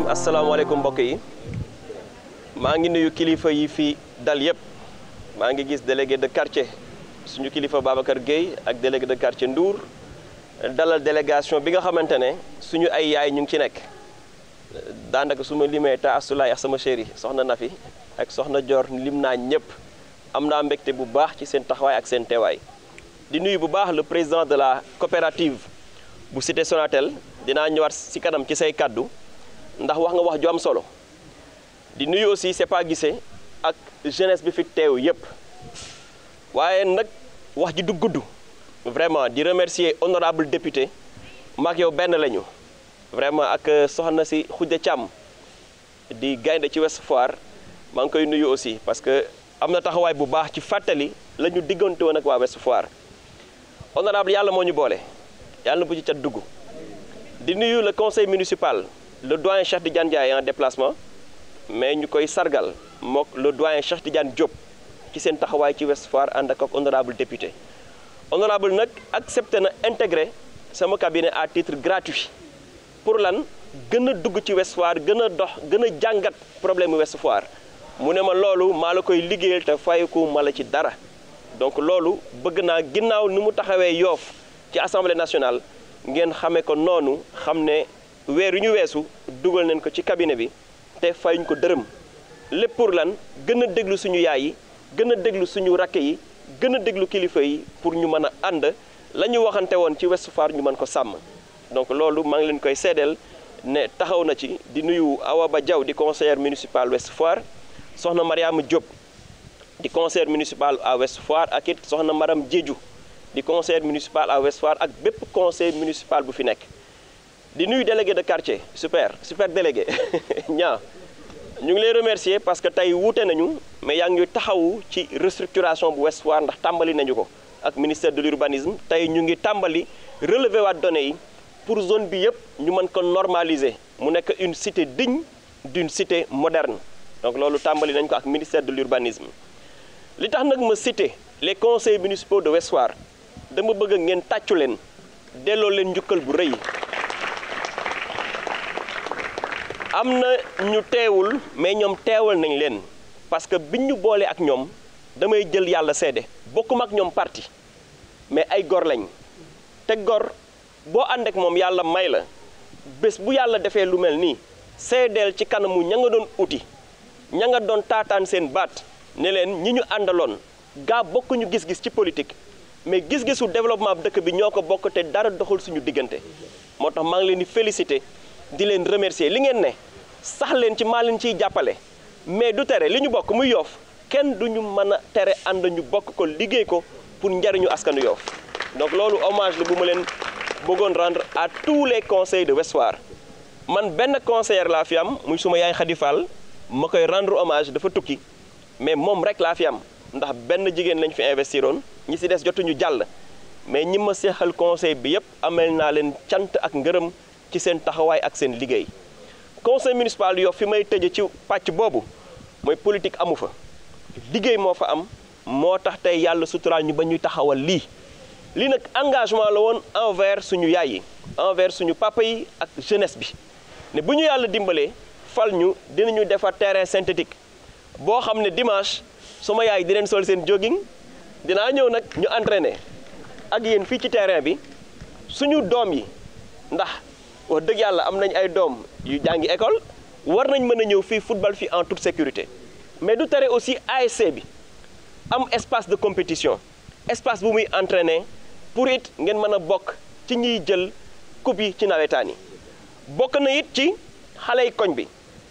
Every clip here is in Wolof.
asalaamaaleykum mbokk yi maa ngi nuyu kilifa yi fi dal yëpp maa ngi gis délégué de quartier suñu kilifa Babacar Gueye ak délégué de quartier Ndour dalal délégation bi nga xamante ne suñu ay yaay ñu ngi ci nekk daanaka su ma limee ta asulaay ak sama chéri soxna Nafi ak soxna Dior lim naa ñëpp am naa mbégte bu baax ci seen taxawaay ak seen teewaay di nuyu bu baax le président de la coopérative bu cité Sonatel dinaa ñëwaat ci kanam ci say kàddu ndax wax nga wax ju am solo di nuyu aussi c'est pas gisé ak jeunesse bi fi teew yépp waaye nag wax ji du gudd vraiment di remercier honorable député maak yow benn lañu vraiment ak soxna si Khoudia Thiam di gaynde ci Ouest Foire maa ngi koy nuyu aussi parce que am na taxawaay bu baax ci fàttali la ñu diggante woon ak waa Ouest Foire honorable yàlla moo ñu boole yàlla na bu ci cat dugg di nuyu le conseil municipal le doyen Cheikh Tidiane Ndiaye en déplacement mais ñu koy sargal mook le doyen Cheikh Tidiane Diop ci seen taxawaay ci Ouest Foire ànd ak honorable député honorable nag accepté na intégré sama cabinet à titre gratuit pour lan gën a dugg ci Ouest Foire gën a dox gën a jàngat problème Ouest Foire mu ne ma loolu maa la koy liggéeyal te fayeku ma la ci dara donc loolu bëgg naa ginnaaw ni mu taxawee yoof ci assemblée nationale ngeen xamee ko noonu xam ne weer yu ñu weesu dugal nañ ko ci cabinet bi te fayuñ ko dërëm lépp pour lan gën a déglu suñu yaay yi gën a déglu suñu rakk yi gën a déglu kilifa yi pour ñu mën a ànd la ñu waxante woon ci Ouest Foire ñu mën ko sàmm donc loolu maa ngi leen koy seedeel ne taxaw na ci di nuyu Awa Ba Diaw di conseillère municipal Ouest Foire soxna Mariama Diop di conseillère municipal à Ouest Foire ak it soxna Maram Diédiou di conseillère municipal à Ouest Foire ak bépp conseil municipal bu fi nekk di nuyu délégué de quartier super super délégué ñaa ñu ngi lay remercier parce que tey wuute nañu mais yaa ngi taxawu ci restructuration bu Ouest Foire ndax tàmbali nañu ko ak ministère de l'urbanisme tey ñu ngi tàmbali relever waat données yi pour zone bi yëpp ñu mën ko normaliser mu nekk une cité digne d'une cité moderne donc loolu tàmbali nañ ko ak ministère de l'urbanisme li tax nag ma cité les conseils municipaux de Ouest Foire dama bëgg ngeen tàccu leen delloo leen njukkal bu rëy am na ñu teewul mais ñoom teewal nañ leen parce que biñ ñu boolee ak ñoom damay jël yàlla seede bokkuma ak ñoom parti mais ay gor lañ te gor boo ànd ak moom yàlla may la bés bu yàlla defee lu mel nii seedeel ci kanamu ña nga doon uti ña nga doon taataan seen baat ne leen ñi ñu àndaloon gaa bokkuñu gis-gis ci politique mais gis-gisu développement dëkk bi ñoo ko bokk te dara doxul suñu diggante moo tax maa ngi leen di féliciter di leen remercier li ngeen ne sax leen ci maa leen ciy jàppale mais du tere li ñu bokk muy yoof kenn du ñu mën a tere ànd ñu bokk ko liggéey ko pour njariñu askanu yoof donc loolu hommage la bu ma leen bëggoon rendre à tous les conseils de Ouest Foire man benn conseiller laa fi am muy suma yaay Khady Fall ma koy rendre hommage dafa tukki mais moom rek laa fi am ndax benn jigéen lañ fi investiroon ñi ci des jotuñu jàll mais ñi ma seexal conseil bi yépp amel naa leen cant ak ngërëm ci seen taxawaay ak seen liggéey conseil municipal Yoff fi may tëje ci pàcc boobu mooy politique amu fa liggéey moo fa am moo tax tey yàlla suturaal ñu ba ñuy taxawal lii lii nag engagement la woon envers suñu yaay yi envers suñu papa yi ak jeunesse bi ne bu ñu yàlla dimbalee fal ñu dinañu defar terrain synthétique boo xam ne dimanche suma yaay di leen sol seen jogging dinaa ñëw nag ñu entraîner ak yéen fii ci terrain bi suñu doom yi ndax wax dëgg yàlla am nañ ay doom yu jàngi école war nañ mën a ñëw fii football fii en toute sécurité mais du tere aussi ASC bi am espace de compétition espace bu muy entraîner pour it ngeen mën a bokk ci ñiy jël coupe yi ci nawetaan yi bokk na it ci xale yi koñ bi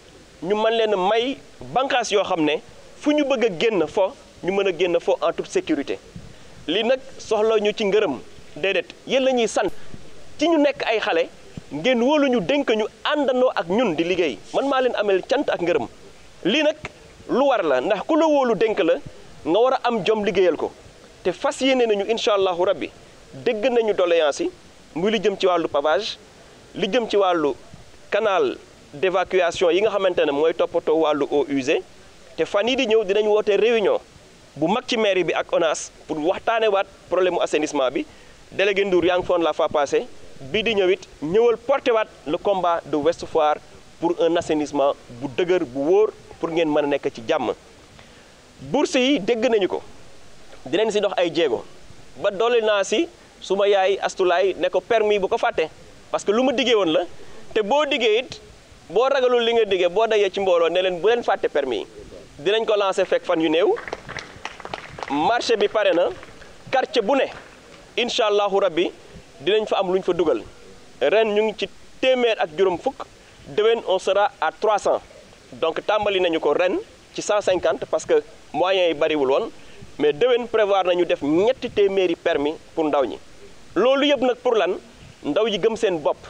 ñu mën leen a may bànqaas yoo xam ne fu ñu bëgg a génn fo ñu mën a génn fo en toute sécurité lii nag soxla ñu ci ngërëm déedéet yéen la ñuy sant ci ñu nekk ay xale ngeen wóolu ñu dénk ñu àndandoo ak ñun di liggéey man maa leen amel cant ak ngërëm lii nag lu war la ndax ku la wóolu dénk la nga war a am jom liggéeyal ko te fas yéene nañu incha allahu rabbi dégg nañu doléance yi muy li jëm ci wàllu pavage li jëm ci wàllu canal d'évacuation yi nga xamante ne mooy toppatoo wàllu eaux usées te fan yii di ñëw dinañ woote réunion bu mag ci mairie bi ak ONAS pour waxtaane waat problème mu assainissement bi délégué Ndour yaa ngi foon la fois passée bii di ñëw it ñëwal porté waat le combat de Ouest Foire pour un assainissement bu dëgër bu wóor pour ngeen mën a nekk ci jàmm bourse yi dégg nañu ko dinañ si dox ay jéego ba dolli naa si su ma yaay astulaay ne ko permis bu ko fàtte parce que lu ma diggee woon la te boo diggee it boo ragalul li nga diggee boo dajee ci mbooloo ne leen bu leen fàtte permis yi dinañ ko lancer fekk fan yu néew marché bi pare na quartier bu ne incha allahu rabbi dinañ fa am lu ñu fa dugal ren ñu ngi ci téeméer ak juróom fukk déwén on sera à 300 donc tàmbali nañu ko ren ci 150 parce que moyens yi bariwul woon mais déwén prévoir nañu def ñetti téeméeri permis pour ndaw ñi loolu yëpp nag pour lan ndaw yi gëm seen bopp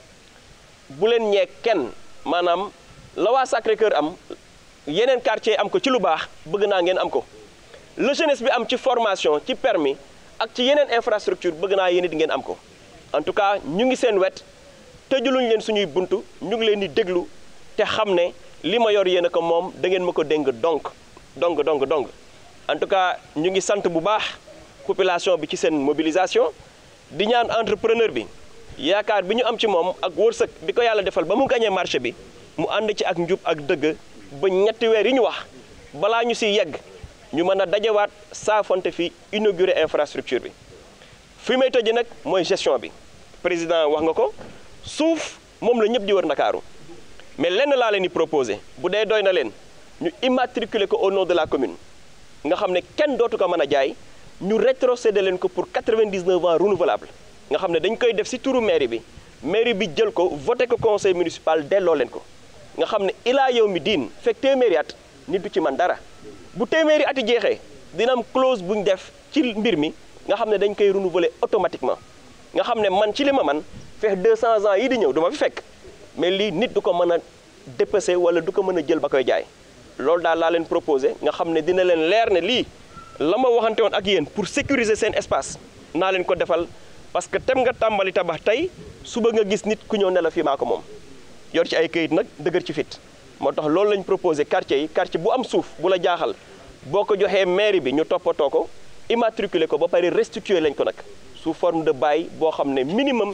bu leen ñee kenn maanaam la waa Sacré-Cœur am yeneen quartier am ko ci lu baax bëgg naa ngeen am ko le jeunesse bi am ci formation ci permis ak ci yeneen infrastructure bëgg naa yéen it ngeen am ko en tout cas ñu ngi seen wet tëjuluñ leen suñuy buntu ñu ngi leen di déglu te xam ne li ma yor yéen a ko moom da ngeen ma ko dénk donc donc donc donc en tout cas ñu ngi sant bu baax population bi ci seen mobilisation di ñaan entrepreneur bi yaakaar bi ñu am ci moom ak wërsëg bi ko yàlla defal ba mu gañee marché bi mu ànd ci ak njub ak dëgg ba ñetti weer yi ñu wax balaa ñu si yegg ñu mën a dajawaat saafonte fi inauguré infrastructure bi fi may tëjee nag mooy gestion bi président wax nga ko suuf moom la ñëpp di wër Ndakaaru mais lenn laa leen di proposé bu dee doy na leen ñu immatriculer ko au nom de la commune nga xam ne kenn dootu ko mën a jaay ñu rétrocéder leen ko pour 99 ans renouvelable nga xam ne dañ koy def ci turu mairie bi mairie bi jël ko voté ko conseil municipal delloo leen ko nga xam ne ilaa yow mi diin fekk téeméeri at nit du ci man dara bu téeméeri ati jeexee dina am clause bu ñu def ci mbir mi nga xam ne dañ koy renouveler automatiquement nga xam ne man ci li ma man fex 200 ans yi di ñëw du ma fi fekk mais lii nit du ko mën a dépasser wala du ko mën a jël ba koy jaay loolu daal laa leen proposé nga xam ne dina leen leer ne lii la ma waxante woon ak yéen pour sécuriser seen espace naa leen ko defal parce que tem nga tàmbali tabax tey suba nga gis nit ku ñëw ne la fii maa ko moom yor ci ay këyit nag dëgër ci fit moo tax loolu lañ proposé quartier yi quartier bu am suuf bu la jaaxal boo ko joxee mairie bi ñu toppatoo ko immatriculer ko ba pare restituer lañ ko nag sous forme de bail boo xam ne minimum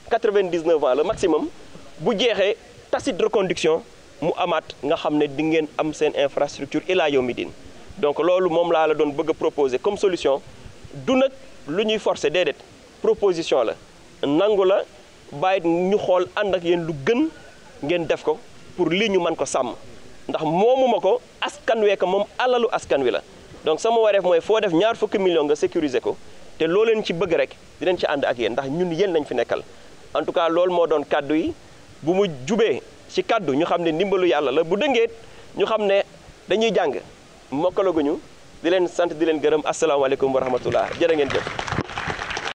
99 ans le maximum bu jeexee tacite reconduction mu amaat nga xam ne di ngeen am seen infrastructure ilaa yow mi din donc loolu moom laa la doon bëgg a proposer comme solution du nag lu ñuy forcer déedéet proposition la nangu la bàyyi ñu xool ànd ak yéen lu gën ngeen def ko pour lii ñu mën ko sàmm ndax moomuma ko askan wee ko moom alalu askan wi la donc sama wareef mooy foo def ñaar fukki million nga sécuriser ko te loo leen ci bëgg rek dinañ ci ànd ak yéen ndax ñun yéen lañ fi nekkal en tout cas loolu moo doon kàddu yi bu mu jubee ci kàddu ñu xam ne ndimbalu yàlla la bu dëngeet ñu xam ne dañuy jàng mokkalaguñu di leen sant di leen gërëm asalaamaaleykum wa rahmatullah jërë ngeen jëf